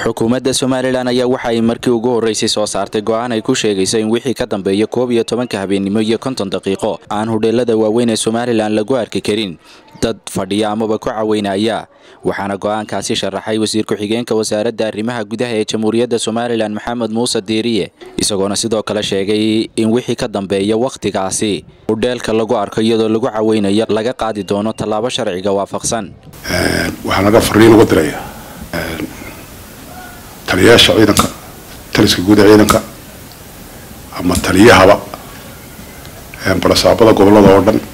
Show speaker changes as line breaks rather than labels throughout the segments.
xukuumadda somalilan ayaa waxa ay markii ugu horreysay soo saartay go'aan ay ku sheegayso in wixii ka dambeeya koob iyo tobanka habeennimo iyo konton daqiiqo aan hudheelada waaweyn ee somalilan lagu arki karin dad fadhiya amaba ku caweynaya waxaana go'aankaasi sharaxay wasiir ku-xigeenka wasaaradda arrimaha gudaha ee jamhuuriyadda somalilan maxamed muuse diiriye isagoona sidoo kale sheegay in wixii ka dambeeya wakhtigaasi hudheelka lagu arko iyadoo lagu caweynayo laga qaadi doono tallaabo sharciga waafaqsan
waxaa naga fariin uga diraya taliyayaasha ciidanka taliska guud ee ciidanka ama taliyahaba barasaabada gobolada oo dhan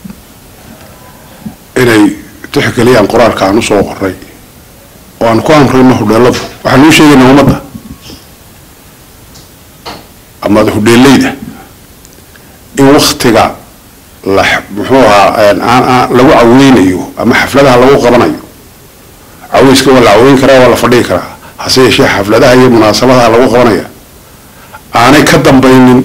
inay tixgeliyaan qoraalka aan usoo qoray oo aan ku amrayno hudheeladu waxaan uu sheegaynaa ummadda ama hudheeleyda in waktiga la muxuu ahaa lagu caweynayo ama xafladaha lagu qabanayo caweyska waa la caweyn karaa waa la fadhigi karaa hase yeeshee xafladaha iyo munaasabadaha lagu qabanaya aanay ka dambaynin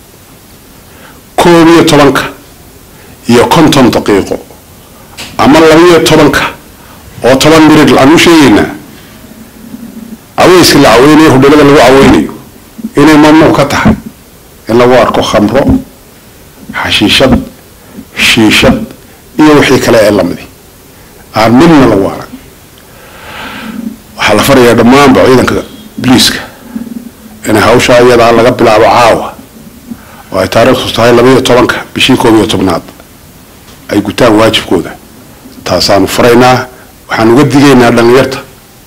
koob iyo tobanka iyo konton daqiiqo ama labaiyo tobanka oo toban mirid aan u sheegaynaa caweyska la caweynayo hudheelada lagu caweynayo inay mamnuuc ka tahay in lagu arko khamro xashiishad shiishad iyo wixii kale ee lamidi aan midna lagu arag waxaa la farayaa dhammaanba ciidanka boliiska inay hawshaa iyadaa laga bilaabo caawa oo ay taariikhtu tahay labaiyo tobanka bishii koob iyo tobnaad ay gutaan waajibkooda taasaanu faraynaa waxaan uga digaynaa dhalinyarta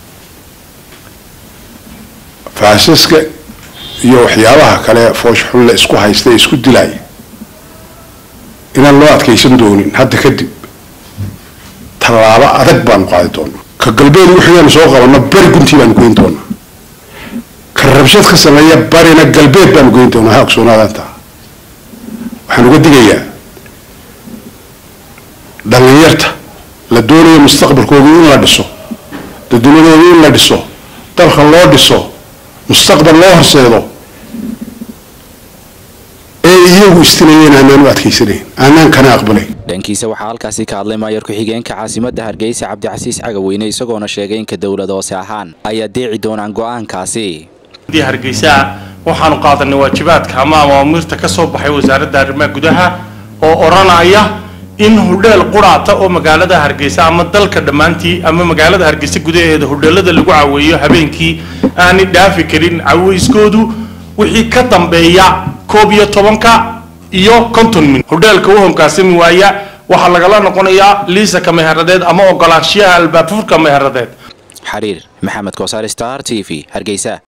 faasiska iyo waxyaabaha kale foosxulle isku haysta ee isku dilaya inaan loo adkaysan doonin hadda kadib tallaabo adag baanu qaadi doonaa ka galbeed wixiiaanu soo qabano beri guntii baanu goyn doonaa ka rabshad ka sameeya barina galbeed baanu goyn doonaa ha ogsoonaadaantaa waxaan uga digayaa dhalinyarta la doonayo mustaqbalkooda in la dhiso dadnimadooda in la dhiso dalka loo dhiso mustaqbal loo horseedo ee iyagu istinayeen aanaan u adkaysanayn aanaan kana aqbalayn
dhankiisa waxaa halkaasi ka hadlay maayar ku-xigeenka caasimadda hargeysa cabdicasiis cagaweyne isagoona sheegay in ka dowlad hoose ahaan ay adeeci doonaan go'aankaasi
hargeysa waxaanu qaadanay waajibaadka ama amaamirta ka soo baxay wasaaradda arrimaha gudaha oo odhanaya in hudheel quraata oo magaalada hargeysa ama dalka dhammaantii ama magaalada hargeysa gudaheeda hudheelada lagu caweeyo habeenkii aanay dhaafi karin caweyskoodu wixii ka dambeeya koob iyo tobanka iyo konton min hudheelka u homkaasami waaya waxaa lagala noqonayaa liisaka meheradeed ama ogolaanshiyaha albaabfurka meheradeed
xariir maxamed koosaar star t v hargeysa